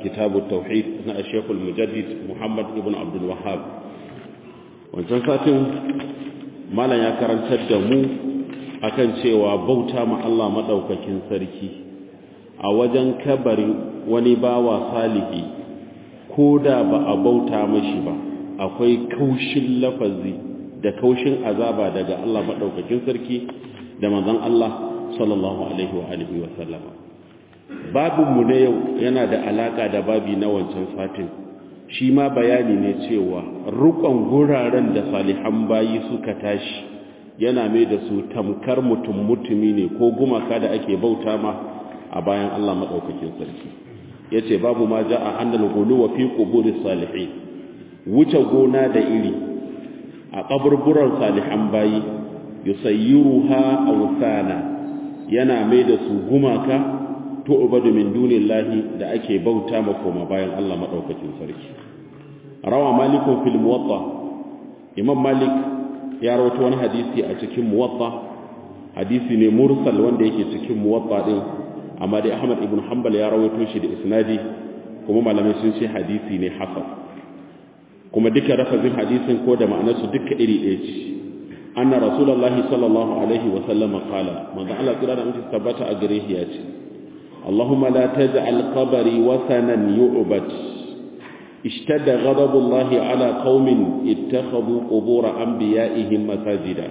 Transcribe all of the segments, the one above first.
kitabu tauhid na shekul mujaddid muhammad ibn abdul wahab wancan satin malam ya karantar da mu akan cewa bauta ma Allah maɗaukakin sarki a wajen kabarin wani bawa salihi ko da ba a bauta mashi ba akwai kaushin lafazi da kaushin azaba daga Allah maɗaukakin sarki da manzon Allah sallallahu alaihi wa alihi wa sallama babinmu na yau yana da alaka da babi na wancan satin shi ma bayani ne cewa rukon guraren da salihan bayi suka tashi yana mai da su tamkar mutum mutumi ne ko gumaka da ake bauta ma a bayan Allah maɗaukakin sarki ya ce babu ma ja a annal gulu wa fi ƙuburi salihin wuce gona da iri a ƙaburburan salihan bayi yusayyiruha awsana yana mai da su gumaka tu'badu min dunillahi da ake bauta ma koma bayan Allah madaukakin sarki rawa malikun fil muwatta imam malik ya rawaito wani hadisi a cikin muwatta hadisi ne mursal wanda yake cikin muwatta din amma dai ahmad ibn hanbal ya rawaito shi da isnadi kuma malamai sun ce hadisi ne hasan kuma duka rafazin hadisin ko da ma'anarsu duka iri ɗaya ce anna rasulullahi sallallahu alaihi wa sallama qala manzo Allah kira da mutum tabbata a gare shi ya ce اللهم لا تجعل قبري وثنا يعبد اشتد غضب الله على قوم اتخذوا قبور انبيائهم مساجدا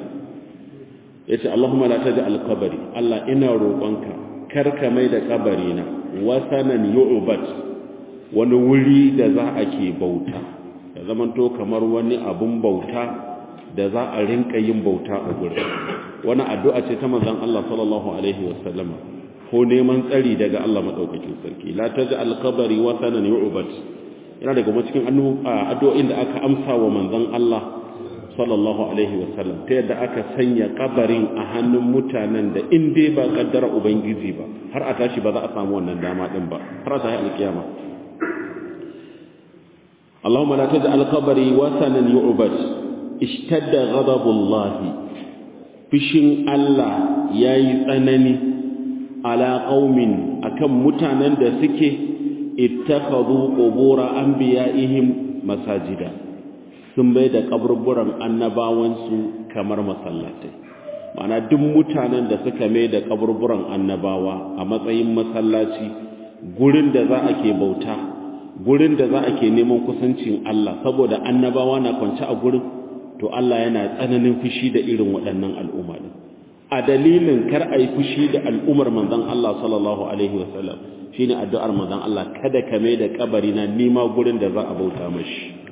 yace Allahumma la taj'al qabri Allah ina roƙonka karka mai da kabarina wasanan yu'bad wani wuri da za a ke bauta da zamanto kamar wani abun bauta da za a rinka yin bauta a gurin wani addu'a ce ta manzon Allah sallallahu alaihi wasallama ko neman tsari daga Allah madaukakin sarki la taj'al qabri wasanan yu'bad yana daga cikin addu'o'in da aka amsa wa manzon Allah sallallahu alaihi wasallam ta yadda aka sanya kabarin a hannun mutanen da in dai ba kaddara ubangiji ba har a tashi ba za a samu wannan dama din ba har a tashi alkiyama Allahumma la taj'al qabri wasanan yu'bad ishtadda ghadabullahi fishin Allah yayi tsanani ala qaumin akan mutanen da suke ittakhadhu qubura anbiya'ihim masajida sun bai da kaburburan annabawansu kamar masallatai ma'ana duk mutanen da suka mai da kaburburan annabawa a matsayin masallaci gurin da za a ke bauta gurin da za a ke neman kusancin Allah saboda annabawa na kwance a gurin to Allah yana tsananin fushi da irin waɗannan al'umma din a dalilin kar a yi fushi da al'ummar manzon Allah sallallahu alaihi wasallam shine addu'ar manzon Allah kada ka mai da kabari na nima gurin da za a bauta mashi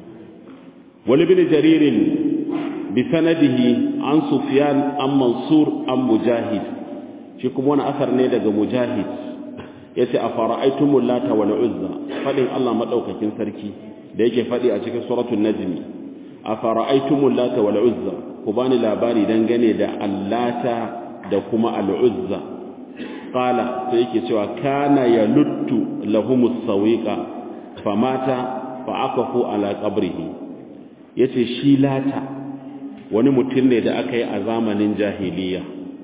wani bin jaririn bi sanadihi an sufyan an mansur an mujahid shi kuma wani asar ne daga mujahid yace a fara'aitumul lata wal uzza fadin Allah madaukakin sarki da yake fadi a cikin suratul najm a fara'aitumul lata wal uzza ku bani labari dangane da allata da kuma al uzza qala sai yake cewa kana yaluttu lahumus sawiqa famata fa aqafu ala qabrihi yace shi lata wani mutum ne da aka yi a zamanin jahiliya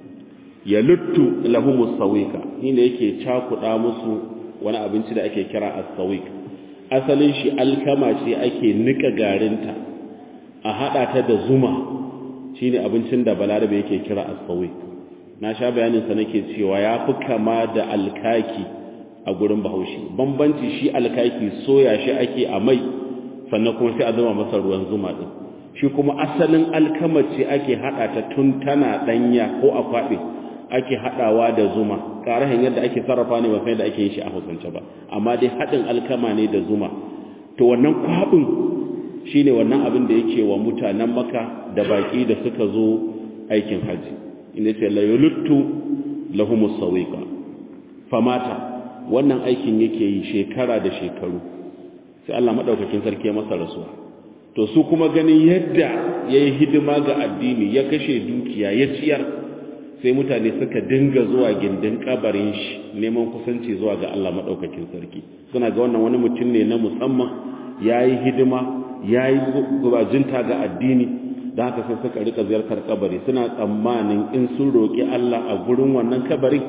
yaluttu lahumus sawiqa inda yake cakuda musu wani abinci da ake kira as-sawiq asalin shi alkama ce ake nika garinta a hada ta da zuma shine abincin da balarabe yake kira as-sawiq na sha bayanin sa nake cewa yafi kama da alkaki a gurin bahaushe bambanci shi alkaki soya shi ake a mai sannan kuma sai a zama masa ruwan zuma din shi kuma asalin alkama ce ake hada ta tun tana danya ko a kwabe ake hadawa da zuma karahin yadda ake sarrafa ne ba sai da ake yin shi a Hausance ba amma dai hadin alkama ne da zuma to wannan kwabin shine wannan abin da yake wa mutanen Makka da baki da suka zo aikin haji inda ce la yuluttu lahumus sawiqa famata wannan aikin yake yi shekara da shekaru sai Allah madaukakin sarki ya masa rasuwa to su kuma ganin yadda yayi hidima ga addini ya kashe dukiya ya ciyar sai mutane suka dinga zuwa gindin kabarin shi neman kusanci zuwa ga Allah madaukakin sarki suna ga wannan wani mutum ne na musamman yayi hidima yayi gubajinta ga addini da haka sai suka rika ziyartar kabari suna tsammanin in sun roki Allah a gurin wannan kabari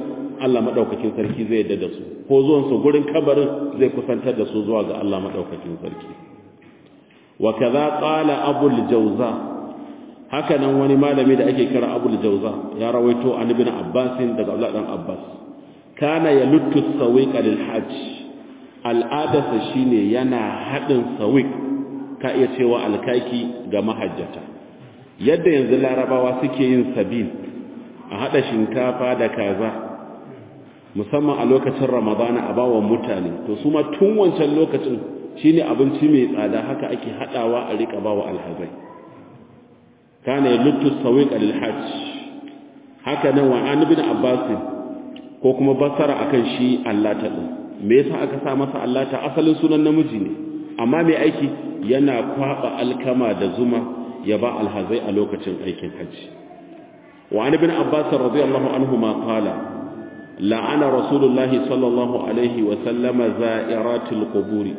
Allah madaukakin sarki zai yadda da su ko zuwan su gurin kabarin zai kusantar da su zuwa ga Allah madaukakin sarki wa kaza qala abul jawza haka nan wani malami da ake kira abul jawza ya rawaito an ibn abbas daga Abdullah dan abbas kana yaluttu sawiqa lil hajj al'adarsa shine yana hadin sawiq ka iya cewa alkaki ga mahajjata yadda yanzu larabawa suke yin sabin a hada shinkafa da kaza musamman a lokacin ramadana a bawa mutane to su ma tun wancan lokacin shine abinci mai tsada haka ake hadawa a rika bawa alhazai kana yaluttu sawiq lil hajj haka nan wa an ibn abbas ko kuma basara akan shi allata din me yasa aka sa masa allata asalin sunan namiji ne amma mai aiki yana kwaba alkama da zuma ya ba alhazai a lokacin aikin hajji wa an ibn abbas radiyallahu anhu ma qala la'ana rasulullahi sallallahu alaihi wa sallama za'iratil quburi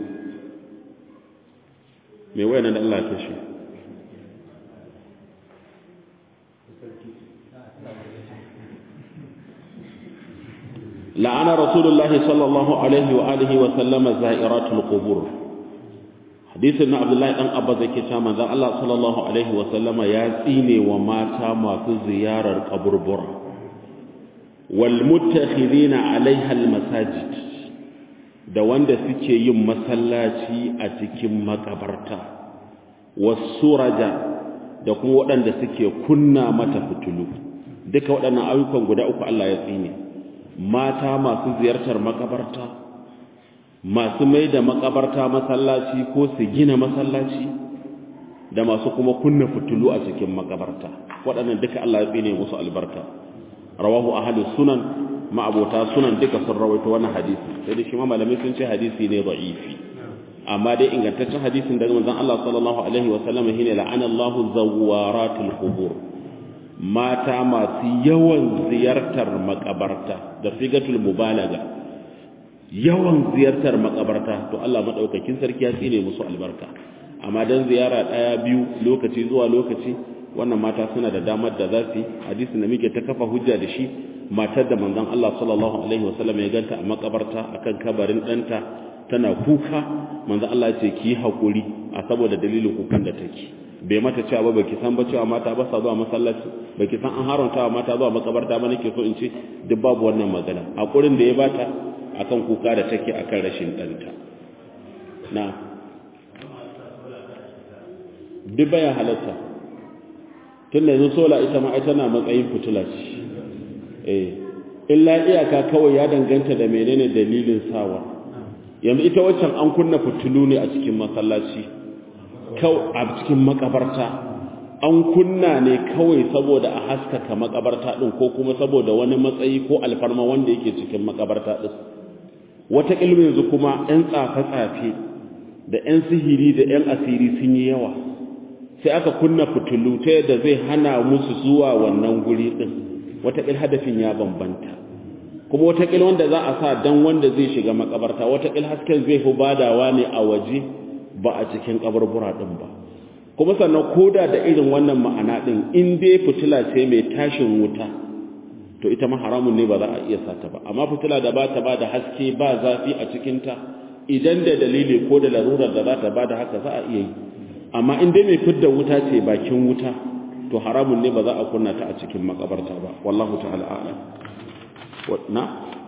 me wayan da Allah ta shi la'ana rasulullahi sallallahu alaihi wa alihi wa sallama za'iratul qubur hadisin na abdullahi dan abba zake cewa manzon Allah sallallahu alaihi wa sallama ya tsine wa mata masu ziyarar kaburbura wal muttakhidina alaiha al masajid da wanda suke yin masallaci a cikin makabarta wasuraja da kuma waɗanda suke kunna mata fitulu duka waɗannan ayyukan guda uku Allah ya tsine mata masu ziyartar makabarta masu mai da makabarta masallaci ko su gina masallaci da masu kuma kunna fitulu a cikin makabarta waɗannan duka Allah ya tsine musu albarka rawahu ahlus sunan ma'abota sunan duka sun rawaito wannan hadisi sai da shi ma malamai sun ce hadisi ne da'ifi amma dai ingantaccen hadisin daga manzon Allah sallallahu alaihi wa sallam shine la'ana Allahu zawaratul qubur mata masu yawan ziyartar makabarta da sigatul mubalaga yawan ziyartar makabarta to Allah madaukakin sarki ya tsine musu albarka amma dan ziyara daya biyu lokaci zuwa lokaci wannan mata suna da damar da za su hadisin da muke ta kafa hujja da shi matar da manzon Allah sallallahu alaihi wasallam ya ganta a makabarta akan kabarin danta tana kuka manzon Allah ya ce ki hakuri a saboda dalilin kukan da take bai mata cewa ba baki san ba cewa mata ba sa zuwa masallaci baki san an haramta wa mata zuwa makabarta ba nake so in ce duk babu wannan magana hakurin da ya bata akan kuka da take akan rashin danta na duk baya halatta tun da yanzu sola ita ma tana matsayin fitila ce eh illa iyaka kawai ya danganta da menene dalilin sawa yanzu ita waccan an kunna fitilu ne a cikin masallaci a cikin makabarta an kunna ne kawai saboda a haskaka makabarta din ko kuma saboda wani matsayi ko alfarma wanda yake cikin makabarta din wata ilmi yanzu kuma yan tsafe-tsafe da yan sihiri da yan asiri sun yi yawa sai aka kunna fitilu ta yadda zai hana musu zuwa wannan guri din wataƙil hadafin ya bambanta kuma wataƙil wanda za a sa dan wanda zai shiga makabarta wataƙil hasken zai fi badawa ne a waje ba a cikin kaburbura din ba kuma sannan koda da irin wannan ma'ana din in dai fitila ce mai tashin wuta to ita ma haramun ne ba za a iya sata ba amma fitila da ba ta ba da haske ba zafi a cikinta idan da dalili ko da larurar da za ta ba da haka za a iya yi amma in dai mai fidda wuta ce bakin wuta to haramun ne ba za a kunna ta a cikin makabarta ba wallahu ta'ala a'lam na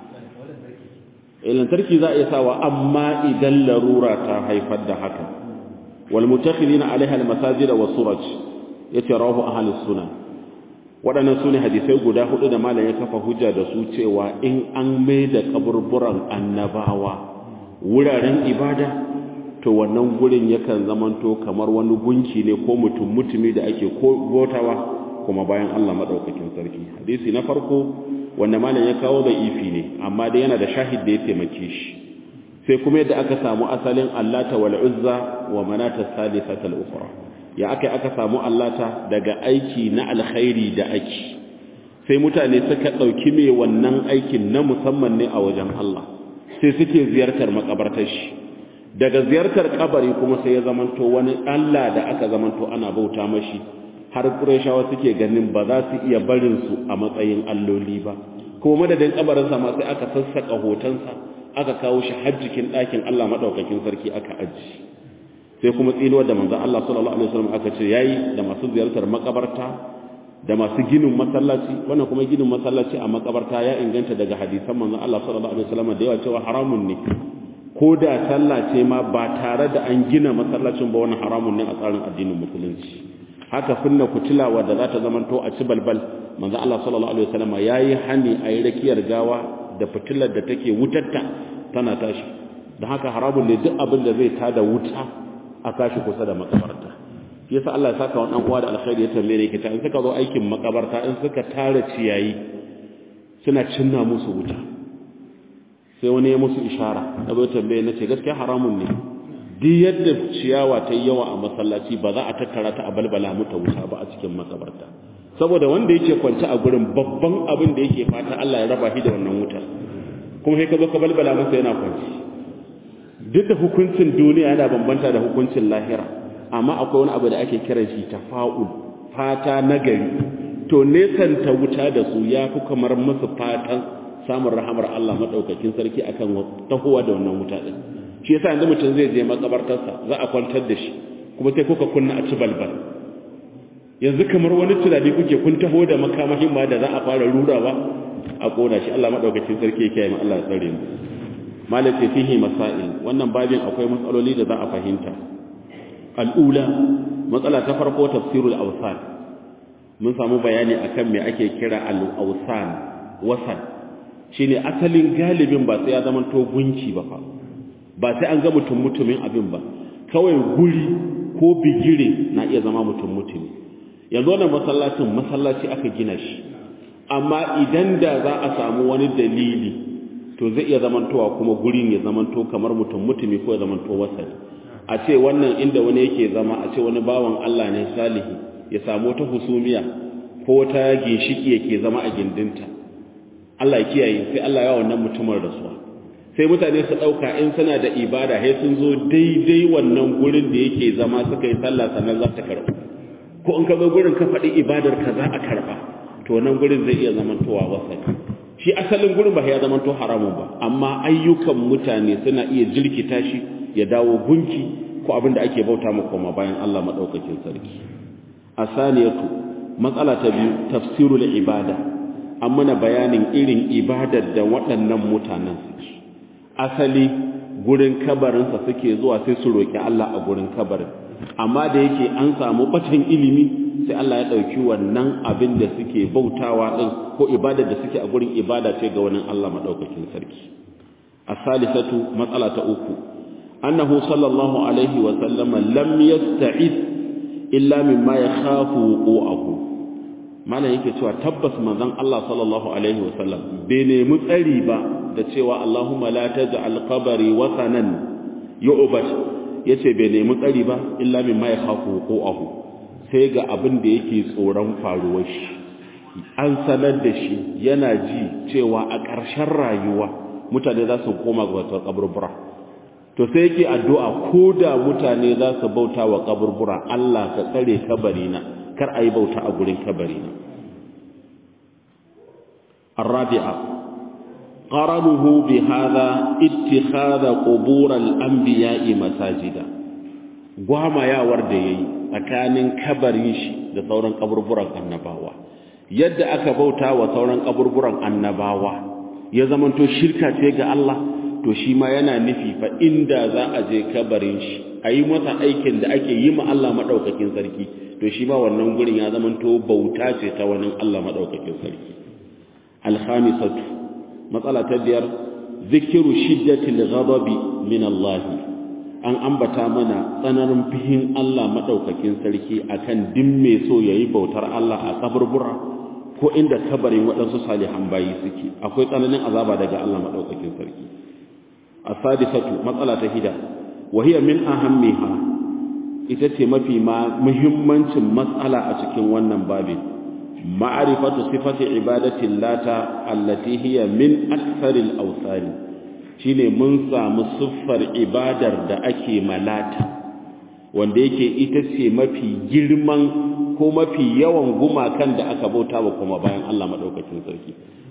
lantarki za a iya sawa amma idan larura ta haifar da haka wal mutakhidina alaiha al masajid wa suraj yace rawahu ahli sunan waɗannan sune hadisai guda hudu da malam ya kafa hujja da su cewa in an mai da kaburburan annabawa wuraren ibada to wannan gurin yakan zamanto kamar wani gunki ne ko mutum mutumi da ake botawa kuma bayan Allah madaukakin sarki hadisi na farko wanda malam ya kawo da ifi ne amma dai yana da shahid da ya taimake shi sai kuma yadda aka samu asalin allata wal uzza wa manata salisata al ukhra ya aka aka samu allata daga aiki na alkhairi da aiki sai mutane suka dauki mai wannan aikin na musamman ne a wajen Allah sai suke ziyartar makabartar shi daga ziyartar kabari kuma sai ya zamanto wani Allah da aka zamanto ana bauta mashi har Qurayshawa suke ganin ba za su iya barin su a matsayin alloli ba kuma madadin kabarinsa ma sai aka sassaka hotonsa aka kawo shi har jikin ɗakin Allah madaukakin sarki aka aji sai kuma tsinuwar da manzon Allah sallallahu alaihi wasallam aka ce yayi da masu ziyartar makabarta da masu ginin masallaci wannan kuma ginin masallaci a makabarta ya inganta daga hadisan manzon Allah sallallahu alaihi wasallam da yawa cewa haramun ne ko da sallah ce ma ba tare da an gina masallacin ba wani haramun ne a tsarin addinin musulunci haka sunna kutilawa da za ta zamanto a ci balbal manzo Allah sallallahu alaihi wasallam yayi hani a yi rakiyar gawa da fitilar da take wutarta tana tashi dan haka haramun ne duk abin da zai tada wuta a kashi kusa da makabarta yasa Allah ya saka wannan uwa da alkhairi ya tambaye ki ta in suka zo aikin makabarta in suka tara ciyayi suna cinna musu wuta sai wani ya musu ishara da bai tambaye na ce gaskiya haramun ne duk yadda ciyawa ta yi yawa a masallaci ba za a tattara ta a balbala muta wuta ba a cikin makabarta saboda wanda yake kwance a gurin babban abin da yake fata Allah ya raba shi da wannan wutar kuma sai ka zo ka balbala masa yana kwanci duk da hukuncin duniya yana bambanta da hukuncin lahira amma akwai wani abu da ake kiran shi tafa'ul fata nagari to nesanta wuta da su ya fi kamar musu fatan samun rahamar Allah madaukakin sarki akan tahowa da wannan wuta din shi yasa yanzu mutum zai je makabartarsa za a kwantar da shi kuma sai kuka kunna a ci balbal yanzu kamar wani tunani kuke kun taho da makamahin ma da za a fara rurawa a kona shi Allah madaukakin sarki yake yi Allah ya tsare mu malaka fihi masail wannan babin akwai matsaloli da za a fahimta al'ula matsala ta farko tafsirul awsan mun samu bayani akan me ake kira al-awsan wasan shine asalin galibin ba sai ya zama to gunki ba fa ba sai an ga mutum mutumin abin ba kawai guri ko bigire na iya zama mutum mutumi yanzu wannan masallacin masallaci aka gina shi amma idan da za a samu wani dalili to zai iya zamantowa kuma gurin ya zamanto kamar mutum mutumi ko ya zamanto wasali a ce wannan inda wani yake zama a ce wani bawan Allah ne salihi ya samu ta husumiya ko ta ginshiki yake zama a gindinta Allah ya kiyaye sai Allah ya wannan mutumin rasuwa sai mutane su dauka in suna da ibada sai sun zo daidai wannan gurin da yake zama suka yi sallah sannan za ta karbu ko in ka zo gurin ka faɗi ibadar ka za a karba to nan gurin zai iya zamantowa wasali shi asalin gurin ba ya zamanto haramun ba amma ayyukan mutane suna iya jirkita shi ya dawo gunki ko abin da ake bauta ma koma bayan Allah madaukakin sarki asaniyatu matsala ta biyu tafsirul ibada an mana bayanin irin ibadar da waɗannan mutanen suke asali gurin kabarinsa suke zuwa sai su roki Allah a gurin kabarin amma da yake an samu bacin ilimi sai Allah ya ɗauki wannan abin da suke bautawa ɗin ko ibadar da suke a gurin ibada ce ga wani Allah maɗaukakin sarki asalisatu matsala ta uku annahu sallallahu alaihi wa sallama lam yasta'id illa mimma yakhafu wuqu'ahu malam yake cewa tabbas manzon Allah sallallahu alaihi wa sallam bai nemi tsari ba da cewa Allahumma la taj'al qabri wasanan yu'bad yace bai nemi tsari ba illa mimma yakhafu wuqu'ahu sai ga abin da yake tsoron faruwar shi an sanar da shi yana ji cewa a ƙarshen rayuwa mutane za su koma ga wata kaburbura to sai yake addu'a ko da mutane za su bauta wa kaburbura Allah ka tsare kabarina kar a yi bauta a gurin kabarina الرابعة قرنه بهذا اتخاذ قبور الأنبياء مساجدا gwama yawar da yayi tsakanin kabarin shi da sauran kaburburan annabawa yadda aka bauta wa sauran kaburburan annabawa ya zamanto shirka ce ga Allah to shi ma yana nufi fa inda za a je kabarin shi a yi masa aikin da ake yi ma Allah maɗaukakin sarki to shi ma wannan gurin ya zamanto bauta ce ta wani Allah maɗaukakin sarki alhamisatu matsala ta biyar zikiru shiddatil ghadabi min Allah an ambata mana tsananin fihin Allah maɗaukakin sarki akan din mai so yayi bautar Allah a kaburbura ko inda kabarin waɗansu salihan bayi suke akwai tsananin azaba daga Allah maɗaukakin sarki asadisatu matsala ta hida wa hiya min ahammiha ita ce mafi ma muhimmancin matsala a cikin wannan babin ma'rifatu sifati ibadati lata allati hiya min aktharil awsani shine mun samu siffar ibadar da ake malata wanda yake ita ce mafi girman ko mafi yawan gumakan da aka bauta wa kuma bayan Allah madaukakin sarki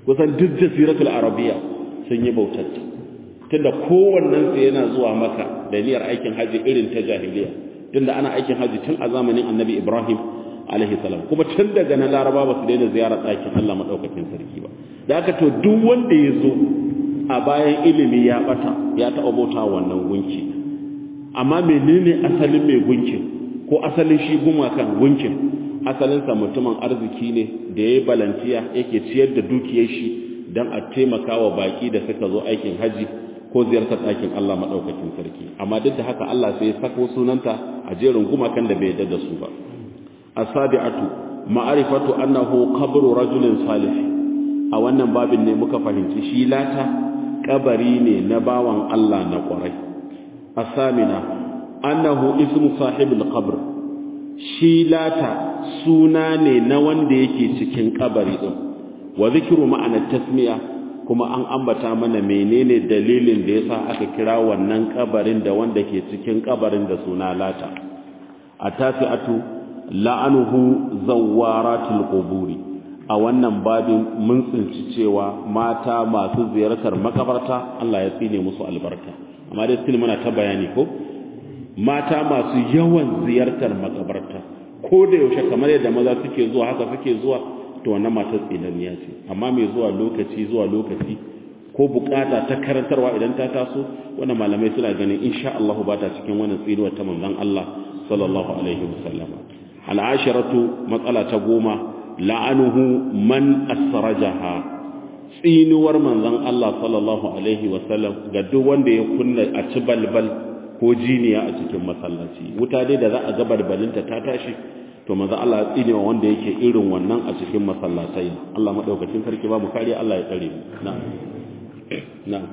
kusan duk jasiratul arabiya sun yi bautar tunda kowannen su yana zuwa maka da niyyar aikin haji irin ta jahiliya tunda ana aikin haji tun a zamanin annabi ibrahim alaihi salam kuma tun daga na laraba ba su daina ziyarar ɗakin allah maɗaukakin sarki ba da aka to duk wanda ya zo a bayan ilimi ya ɓata ya taɓa bauta wannan gunki amma menene asalin mai gunkin ko asalin shi gumakan gunkin asalinsa mutumin arziki ne da ya yi balantiya yake ciyar da dukiyar shi don a taimaka wa baƙi da suka zo aikin haji ko ziyartar ɗakin Allah maɗaukakin sarki amma duk da haka Allah sai ya sako sunanta a jerin gumakan da bai yarda da su ba asabi'atu ma'arifatu annahu qabru rajulin salih a wannan babin ne muka fahimci shi lata kabari ne na bawan Allah na ƙwarai asamina annahu ismu sahibul qabr shi lata suna ne na wanda yake cikin kabari din wa zikru ma'ana tasmiya kuma an ambata mana menene dalilin da yasa aka kira wannan kabarin da wanda ke cikin kabarin da suna lata atasi'atu la'anuhu zawaratul quburi a wannan babin mun tsinci cewa mata masu ziyartar makabarta Allah ya tsine musu albarka amma dai still muna ta bayani ko mata masu yawan ziyartar makabarta ko da yaushe kamar yadda maza suke zuwa haka suke zuwa to wannan matar tsinaniya ce amma mai zuwa lokaci zuwa lokaci ko bukata ta karantarwa idan ta taso wannan malamai suna ganin insha Allah ba ta cikin wannan tsinuwa ta manzon Allah sallallahu alaihi wasallam al'ashiratu matsala ta goma la'anuhu man asrajaha tsinuwar manzon Allah sallallahu alaihi wasallam ga duk wanda ya kunna a ci balbal ko jiniya a cikin masallaci wuta dai da za a ga balbalinta ta tashi to manzon Allah ya tsinewa wanda yake irin wannan a cikin masallatai Allah madaukakin sarki ba mu kariya Allah ya tsare mu na'am na'am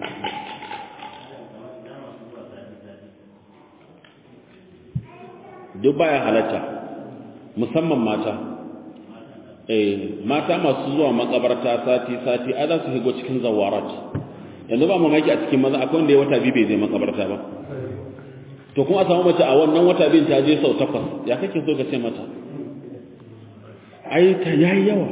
duk baya halatta musamman mata eh mata masu zuwa makabarta sati sati a za su higo cikin zawarat yanzu ba mamaki a cikin maza akwai wanda ya wata biyu bai zai makabarta ba to kuma a samu mace a wannan wata biyun ta je sau takwas ya kake so ka ce mata ai ta yayi yawa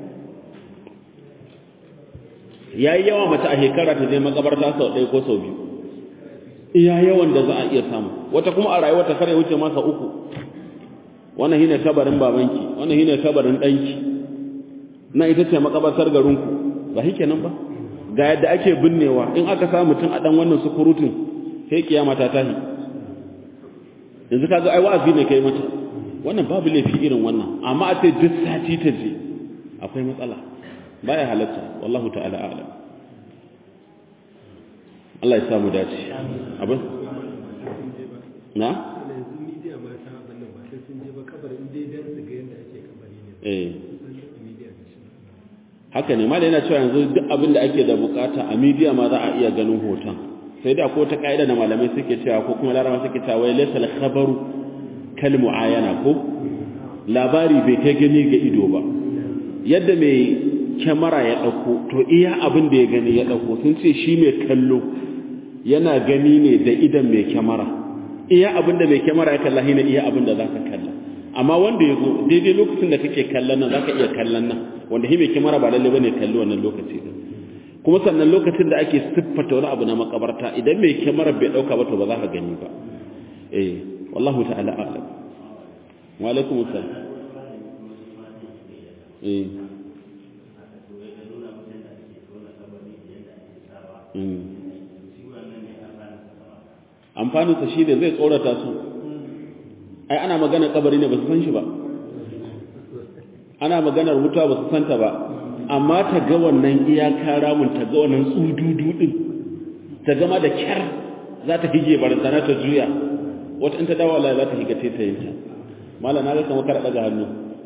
yayi yawa mace a shekara ta je makabarta sau ɗaya ko sau biyu iya yawan da za a iya samu wata kuma a rayuwa ta kare wuce masa uku wannan shine kabarin babanki wannan shine kabarin danki na ita ce makabartar garinku ba shi kenan ba ga yadda ake binnewa in aka sa mutum a dan wannan sukurutun sai kiyama ta tahi yanzu kaga ai wa'azi ne kai mata wannan babu laifi irin wannan amma a ce duk sati ta je akwai matsala baya halatta wallahu ta'ala a'lam Allah ya samu dace abin na eh haka ne ma da yana cewa yanzu duk abin da ake da bukata a media ma za a iya ganin hoton sai da ko ta kaida da malamai suke cewa ko kuma larama suke cewa wai laysa al-khabaru kal muayana ko labari bai kai gani ga ido ba yadda mai kyamara ya dauko to iya abin da ya gani ya dauko sun ce shi mai kallo yana gani ne da idan mai kyamara iya abin da mai kyamara ya kalla ne iya abin da zaka kalla amma wanda ya zo daidai lokacin da kake kallon nan zaka iya kallon nan wanda shi mai kyamara ba lalle bane kalli wannan lokaci din kuma sannan lokacin da ake siffata wani abu na makabarta idan mai kyamara bai dauka ba to ba za ka gani ba eh wallahu ta'ala a'lam wa alaikum assalam eh amfaninsa shi ne zai tsorata su ai ana magana kabari ne ba su san shi ba ana maganar wuta ba su santa ba amma ta ga wannan iyaka ramun ta ga wannan tsududu din ta gama da kyar za ta hige barantana ta juya wata in ta dawo Allah za ta higa taitayinta malam na ga kamar kada daga hannu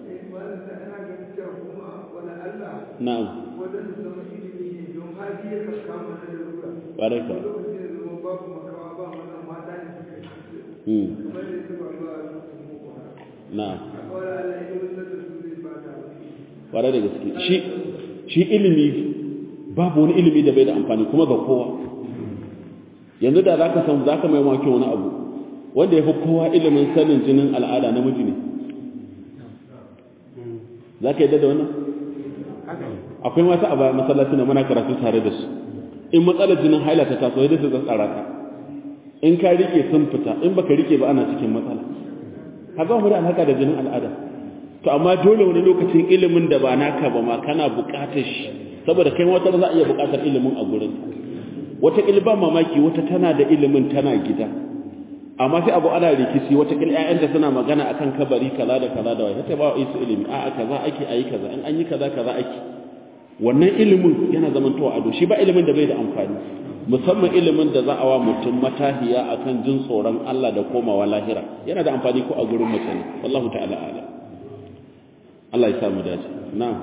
na'am baraka na'am ƙwarar da gaske shi shi ilimi babu wani ilimi da bai da amfani kuma ga kowa yanzu da za ka san za ka mai wake wani abu wanda ya fi kowa ilimin sanin jinin al'ada namiji ne za ka yadda da wannan akwai mata a bayan masallaci na muna karatu tare da su in matsalar jinin haila ta taso yadda su tsara ka in ka rike sun fita in baka rike ba ana cikin matsala haka mu da alhaka da jinin al'ada to amma dole wani lokacin ilimin da ba naka ba ma kana buƙatar shi saboda kai wata za a iya buƙatar ilimin a gurin wata ilban mamaki wata tana da ilimin tana gida amma sai abu ana rikici wata kil ƴaƴanta suna magana akan kabari kaza da kaza da wai ta ba su ilimi a'a kaza ake ayi kaza in an yi kaza kaza ake wannan ilimin yana zamantowa ado shi ba ilimin da bai da amfani musamman ilimin da za a wa mutum matahiya akan jin tsoron Allah da komawa lahira yana da amfani ko a gurin mutane wallahu ta'ala ala Allah ya samu dace na'am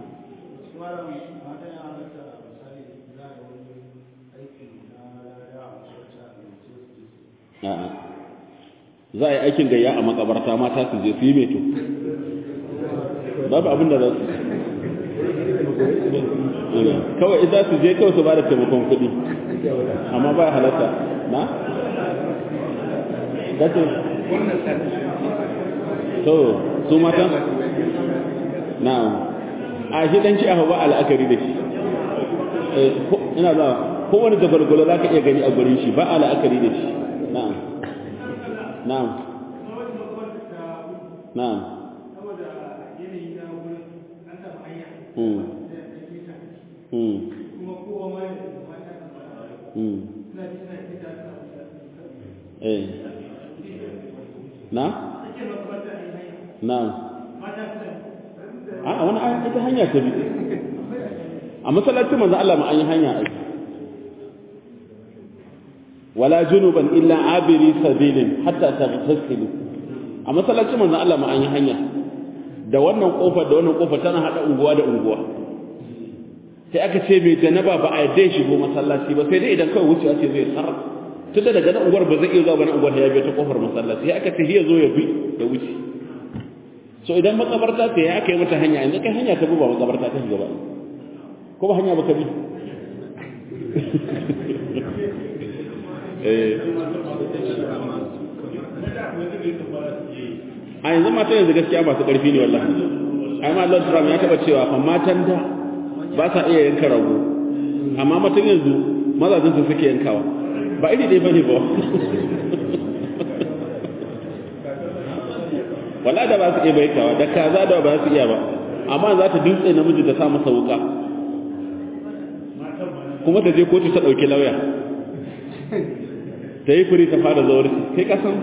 a'a za a yi aikin gayya a makabarta mata su je su yi meto babu abin da za su kawai idan su je kawai su ba da taimakon kuɗi amma ba halatta na? dace to su mata? na a shi ɗan ci a ba al'akari da shi ina za kowane jagwalgwalo za ka iya gani a gurin shi ba al'akari da shi na'am na'am na'am Hmm. Hmm. Hmm. Eh. Na? Na. A wani ita hanya ta bi. A masallacin manzo Allah ma an yi hanya ai. Wala junuban illa abiri sabilin hatta taghtasilu. A masallacin manzo Allah ma an yi hanya. da wannan kofar da wannan kofar tana hada unguwa da unguwa sai aka ce mai janaba ba a yadda shigo masallaci ba sai dai idan kawai wucewa ce zai tsar tun da daga nan unguwar ba zai iya zuwa wani unguwar ya biyo ta kofar masallaci sai aka ce ya zo ya bi da wuce so idan makabarta ce ya aka yi mata hanya yanzu kai hanya ta bi ba makabarta ta shiga ba ko ba hanya ba ka bi a yanzu matan yanzu gaskiya masu ƙarfi ne wallahi ai ma Lord Trump ya taba cewa fa matan da ba sa iya yanka rago amma matan yanzu mazajin su suke yankawa ba iri ɗaya bane ba wallahi da ba su iya baikawa da kaza da ba su iya ba amma za ta dutse namiji ta sa masa wuka kuma ta je kotu ta ɗauki lauya ta yi furi ta fara zaurci kai kasan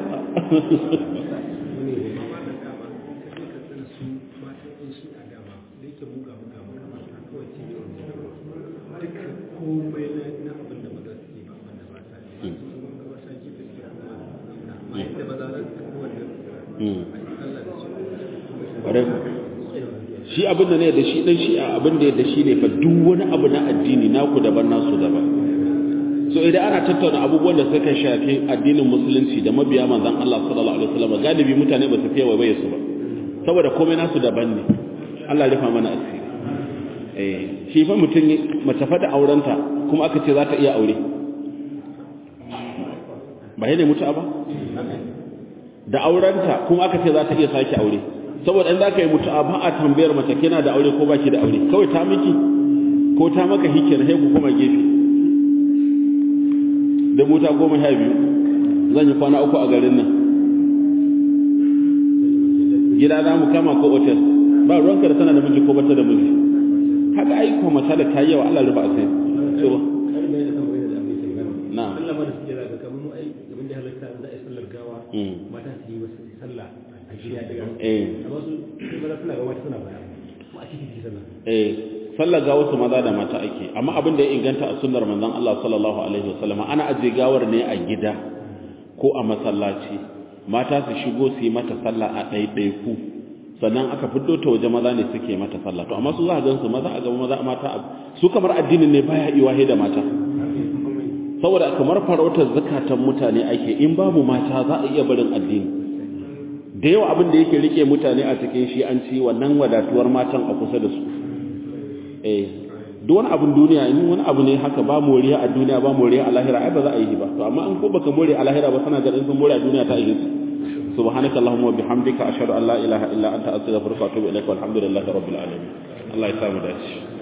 shi abin da ne da shi dan shi abin da da shi ne fa duk wani abu na addini naku daban nasu daban so idan ana tattauna abubuwan da suka shafi addinin musulunci da mabiya manzon Allah sallallahu alaihi wasallam galibi mutane ba su fiye waye su ba saboda komai nasu daban ne Allah ya rufa mana asiri eh shi fa mutum mace fa da aurenta kuma aka ce za ta iya aure ba ne mutu'a ba da aurenta kuma aka ce za ta iya sake aure saboda in za ka yi mutu'a ba a tambayar mace kina da aure ko ba ki da aure kawai ta miki ko ta maka hike na haiku kuma gefe da mota goma sha biyu zan yi kwana uku a garin nan gida za mu kama ko otel ba ruwanka da tana da miji ko bata da miji haka aiko mace da ta yi yawa Allah rufa a sai so na mata su yi wasu sallah a shirya daga eh amma su maza suna ga mata suna baya kuma a cikin ji sallah eh sallar ga wasu maza da mata ake amma abin da ya inganta a sunnar manzon Allah sallallahu alaihi wasallam ana aje gawar ne a gida ko a masallaci mata su shigo su yi mata sallah a ɗaiɗaiku sannan aka fito ta waje maza ne suke mata sallah to amma su za a gan su maza a gaba maza mata su kamar addinin ne baya iwahe da mata saboda kamar farautar zakatan mutane ake in babu mata za a iya barin addini da yawa abin da yake rike mutane a cikin shi an ci wannan wadatuwar matan a kusa da su eh duk wani abin duniya in wani abu ne haka ba moriya a duniya ba moriya a lahira ai ba za a yi ba to amma an ko baka more a lahira ba sana ganin sun more a duniya ta yi su subhanaka allahumma wa bihamdika ashhadu an la ilaha illa anta astaghfiruka wa atubu ilaik walhamdulillahi rabbil alamin Allah ya samu dace